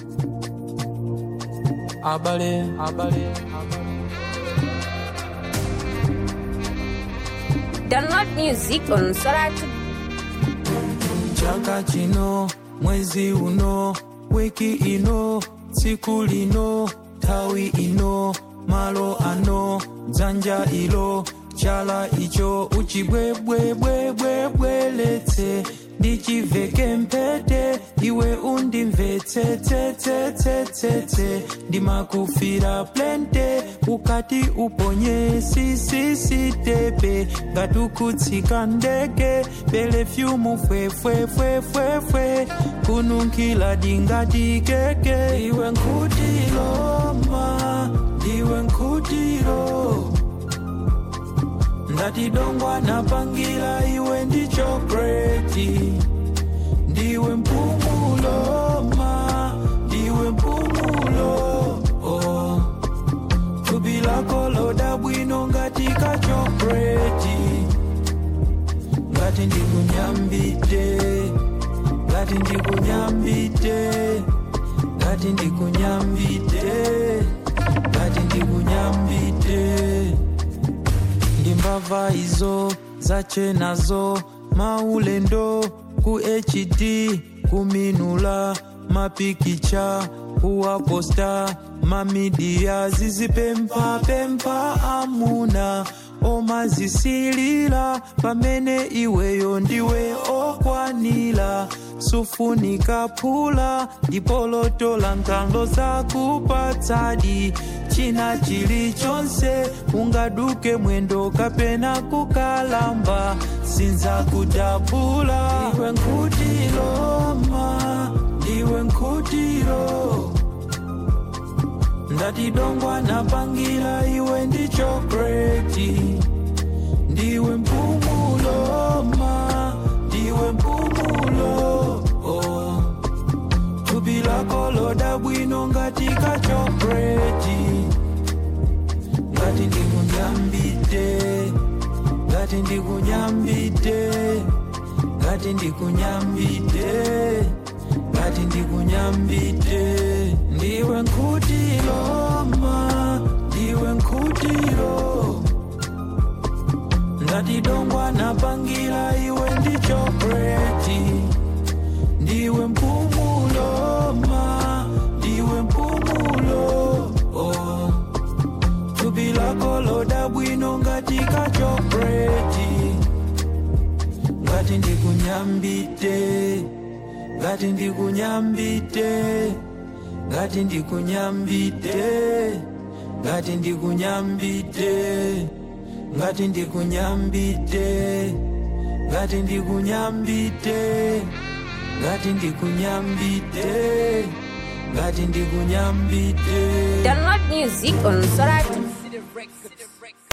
abale abale Download music on Soratu. chaka chino mwezi uno wiki ino tsiku lino nthawi ino malo ano dzanja ilo chala icho uchibwebwebwebwebweletse ndichiveke mpete iwe undimvetsetsetsetsetete ndimakufira plente ukati uponye sisisitepe ngatukutsika ndege pelefyumu fwefwefwefwefwe kununkhila dingatikeke iwe nkutiloma iwe nkutilo ndatidongwa napangila iwe ndi chokreti ndiwe mpumulo ma ndiwe mpumulo oh. thupi lako loda bwino ngati kachokreti ngati ndikunyambite ngati ndikunyambite ngati ndikunyambite ngati ndikunyambite ndimbava izo zachenazo maulendo ku hd kuminula mapikicha kuwaposta mamidiya zizipempapempa amuna omazisilila pamene iweyo ndiwe okwanila sufunika phula ndipolotola nkalo zakupatsadi china chilichonse ungaduke mwendo kapena kukalamba sinza kudabula iwe nkutiloma iwe nkutilo ndatidongwa napangila iwe ndi chokreti ndiwe mpumulo ma ndiwe mpumulo oh. thupi lako loda bwino ngati kachokreti ngati ndikunyambite ngati ndikunyambite ngati ndikunyambite ngati ndikunyambite ndiwe nkutiloma ndiwe nkutilo ndatidongwa napangila iwe ndi chokreti ndiwe mpumulo ma ndiwe mpumulo oh. thupi lako loda bwino ngati kachokreti ngati ndikunyambite ngati ndikunyambite ngati ndikunyambite ngati ndikunyambite ngati ndikunyambite ngati ndikunyambite ngati ndikunyambite ngati ndikunyambite Download music on Soratu.